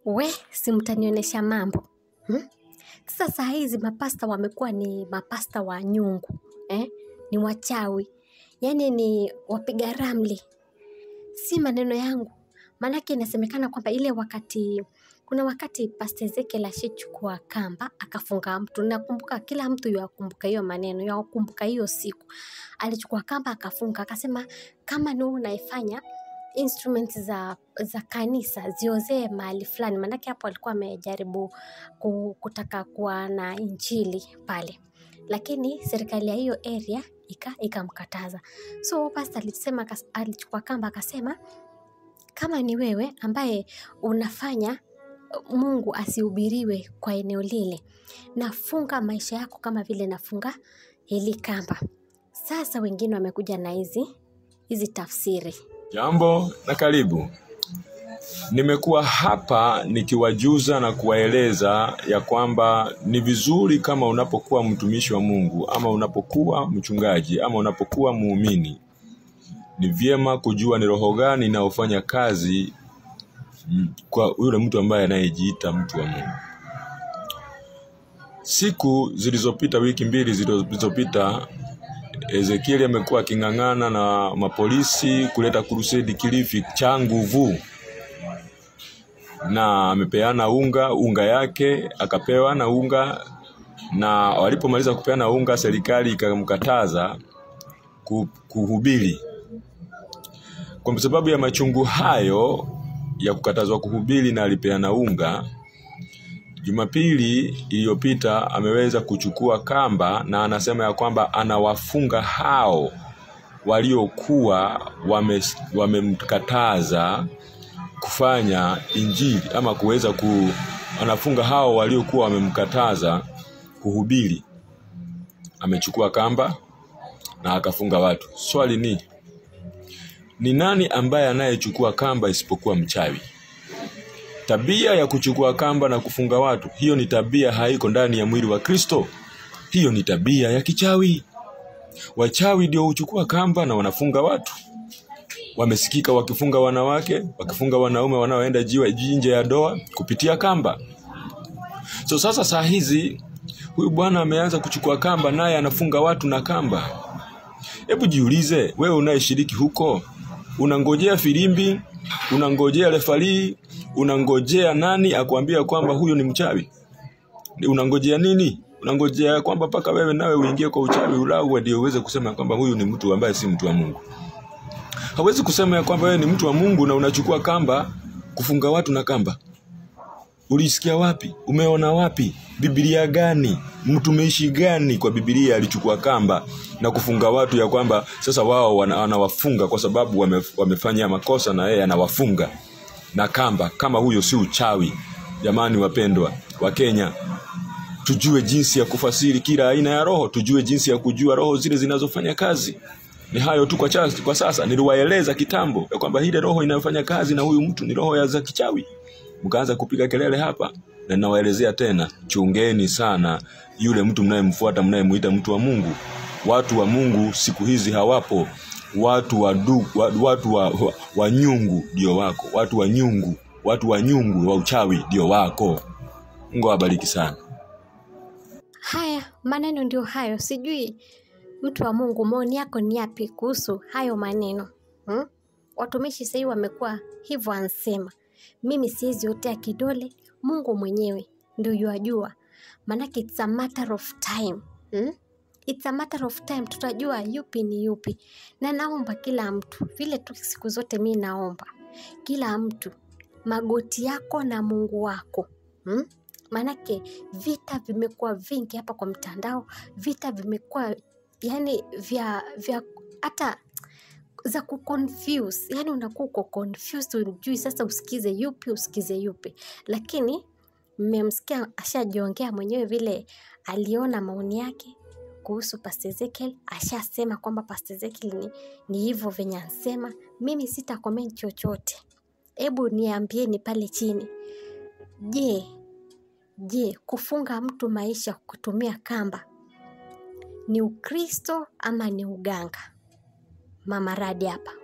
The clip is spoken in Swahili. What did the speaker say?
we si mtanionyesha mambo hmm? Sasa saa hizi mapasta wamekuwa ni mapasta wa nyungu eh? Ni wachawi, yaani ni wapiga ramli, si maneno yangu. Maanake inasemekana kwamba ile wakati kuna wakati Pasta Ezekiel ashichukua kamba akafunga mtu. Nakumbuka kila mtu yakumbuka hiyo maneno, yakumbuka hiyo siku. Alichukua kamba akafunga, akasema kama ni wewe unaifanya instrument za za kanisa ziozee mahali fulani, maanake hapo alikuwa amejaribu ku- kutaka kuwa na injili pale, lakini serikali ya hiyo area ika ikamkataza. So pasta alisema, akas- alichukua kamba akasema kama ni wewe ambaye unafanya Mungu asihubiriwe kwa eneo lile, nafunga maisha yako kama vile nafunga hili kamba. Sasa wengine wamekuja na hizi hizi tafsiri. Jambo na karibu. Nimekuwa hapa nikiwajuza na kuwaeleza ya kwamba ni vizuri kama unapokuwa mtumishi wa Mungu ama unapokuwa mchungaji ama unapokuwa muumini, ni vyema kujua ni roho gani inayofanya kazi mm, kwa yule mtu ambaye anayejiita mtu wa Mungu. Siku zilizopita, wiki mbili zilizopita, Ezekieli amekuwa aking'ang'ana na mapolisi kuleta crusade Kilifi cha nguvu, na amepeana unga unga yake akapewa na unga, na walipomaliza kupeana unga, serikali ikamkataza ku- kuhubiri. Kwa sababu ya machungu hayo ya kukatazwa kuhubiri na alipeana unga, Jumapili iliyopita ameweza kuchukua kamba na anasema ya kwamba anawafunga hao waliokuwa wame- wamemkataza kufanya injili ama kuweza ku anafunga hao waliokuwa wamemkataza kuhubiri. Amechukua kamba na akafunga watu. Swali ni ni nani ambaye anayechukua kamba isipokuwa mchawi? Tabia ya kuchukua kamba na kufunga watu, hiyo ni tabia haiko ndani ya mwili wa Kristo. Hiyo ni tabia ya kichawi. Wachawi ndio huchukua kamba na wanafunga watu. Wamesikika wakifunga wanawake, wakifunga wanaume wanaoenda jiwa nje ya doa kupitia kamba. So sasa saa hizi huyu bwana ameanza kuchukua kamba, naye anafunga watu na kamba. Hebu jiulize, wewe unayeshiriki huko, unangojea filimbi, unangojea refarii, unangojea nani akwambia kwamba huyu ni mchawi? Ni Unangojea nini? Unangojea kwamba mpaka wewe nawe uingie kwa uchawi ulauwe ndio uweze kusema kwamba huyu ni mtu ambaye si mtu wa Mungu. Hawezi kusema ya kwamba wewe ni mtu wa Mungu na unachukua kamba kufunga watu na kamba. Ulisikia wapi? Umeona wapi? Biblia gani? Mtumishi gani kwa Biblia alichukua kamba na kufunga watu ya kwamba sasa wao wana- anawafunga kwa sababu wame, wamefanya makosa na yeye anawafunga na kamba? Kama huyo si uchawi. Jamani wapendwa wa Kenya, tujue jinsi ya kufasiri kila aina ya roho, tujue jinsi ya kujua roho zile zinazofanya kazi. Ni hayo tu kwa, chas, kwa sasa. Niliwaeleza kitambo ya kwamba ile roho inayofanya kazi na huyu mtu ni roho ya za kichawi, mkaanza kupiga kelele hapa, na ninawaelezea tena, chungeni sana yule mtu mnayemfuata, mnayemuita mtu wa Mungu. Watu wa Mungu siku hizi hawapo. Watu wa du, wa, watu wa, wa, wa nyungu ndio wako, watu wa nyungu, watu wa nyungu wa uchawi ndio wako. Mungu awabariki sana. Haya maneno ndio hayo, sijui mtu wa Mungu, maoni yako ni yapi kuhusu hayo maneno hmm? Watumishi sahii wamekuwa hivyo, ansema mimi siwezi otea kidole, Mungu mwenyewe ndio yuajua, maanake it's a matter of time hmm? It's a matter of time, tutajua yupi ni yupi, na naomba kila mtu vile tu siku zote mi naomba kila mtu magoti yako na Mungu wako hmm? Maanake vita vimekuwa vingi hapa kwa mtandao, vita vimekuwa yani vya vya hata za kuconfuse, yani unakuwa uko confused, unjui sasa usikize yupi usikize yupi, lakini mmemsikia ashajiongea mwenyewe vile aliona maoni yake kuhusu Pastor Ezekiel, ashasema kwamba Pastor Ezekiel ni, ni hivyo venye ansema. Mimi sita comment chochote, hebu niambieni pale chini, je, Je, kufunga mtu maisha kutumia kamba ni Ukristo ama ni uganga? Mama Radi hapa.